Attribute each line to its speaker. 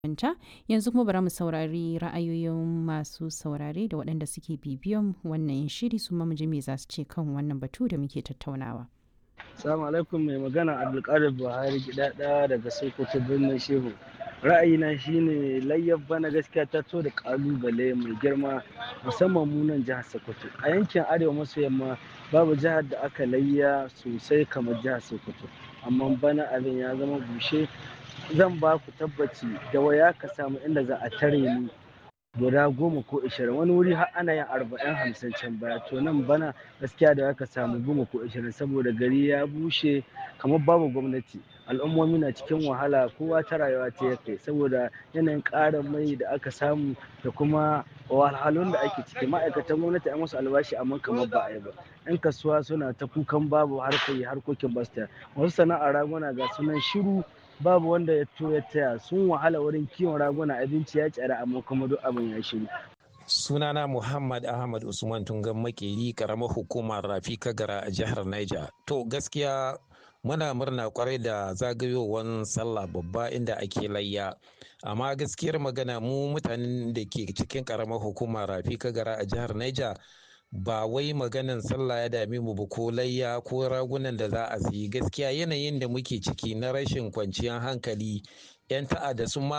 Speaker 1: ta yanzu kuma bari mu saurari ra'ayoyin masu saurare da waɗanda suke bibiyan wannan shiri su ma mu ji me za su ce kan wannan batu da muke tattaunawa.
Speaker 2: Salamu alaikum mai magana Abdulkadir Buhari gidada daga Sokoto birnin Shehu. Ra'ayina shine layyar bana gaskiya ta to da kalubale mai girma musamman mu nan jihar Sokoto. A yankin Arewa maso yamma babu jihar da aka layya sosai kamar jihar Sokoto. Amma bana abin ya zama bushe zan ba ku tabbaci da waya ka samu inda za a tare ni guda goma ko ishirin wani wuri har ana yin arba'in hamsin can baya to nan bana gaskiya da aka samu goma ko ishirin saboda gari ya bushe kamar babu gwamnati al'ummomi na cikin wahala kowa ta rayuwa ta ya kai saboda yanayin ƙarin mai da aka samu da kuma wahalhalun da ake ciki ma'aikatan gwamnati a musu albashi amma kamar ba a yi ba yan kasuwa suna ta kukan babu harkoki harkokin basta wasu sana'ar raguna ga sunan shiru babu wanda ya to ya taya sun wahala wurin kiwon raguna abinci ya tsara amma kuma duk abin ya shiru
Speaker 3: sunana muhammad ahmad usman tungan makeri karamar hukumar rafi kagara a jihar niger to gaskiya muna murna kwarai da zagayowar sallah babba inda ake layya amma gaskiyar magana mu mutanen da ke cikin karamar hukumar rafi kagara a jihar niger ba wai maganan sallah ya dame mu ba ko layya ko ragunan da za a siyi gaskiya yanayin da muke ciki na rashin kwanciyar hankali 'yan ta'adda sun